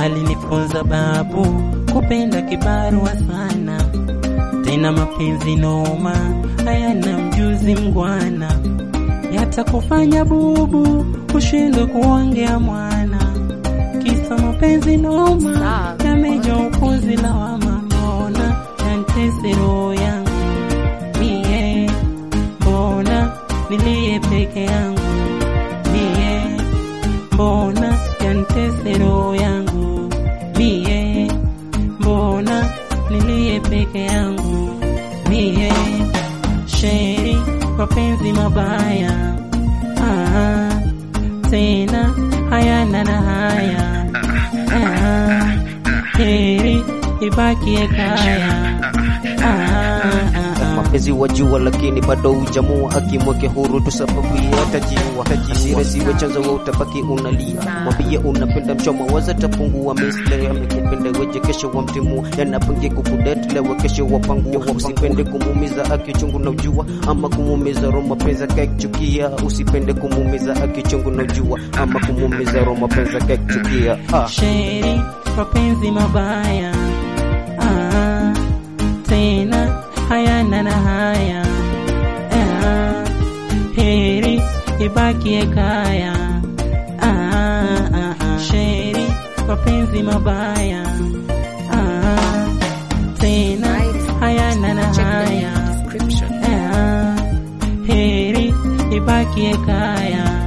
alinifunza babu kupenda kibarua sana, tena mapenzi noma hayana mjuzi mgwana, yatakufanya bubu ushindwe kuongea mwana, kisa mapenzi noma yameja upuzi lawama, mbona yantese roho yangu mie, mbona nilie peke yangu mie, mbona yantese roho yangu mie, mbona nilie peke yangu mie, sheri mapenzi mabaya ah, tena hayana na haya ah, heri ibakie kaya ah, ah, ah. mapenzi wajua, lakini bado hujamua. Akimweke huru tu sababu yeye atajiua. Hasira ziwe chanzo, wewe utabaki unalia. Mwambie unapenda mchoma, waza tapungua. Misle amekupenda weje, kesho wamtimua. Yanapangia kukudate lewe, kesho wapangua. Usipende kumuumiza akichungu na ujua, ama kumuumiza roho mapenzi akachukia. Usipende kumuumiza akichungu na ujua, ama kumuumiza roho mapenzi akachukia. Ah. sheri mapenzi mabaya ah, tena hayana na haya ah, heri ibakie kaya ah, ah, ah. sheri mapenzi mabaya ah, tena hayana na haya ah, heri ibakie kaya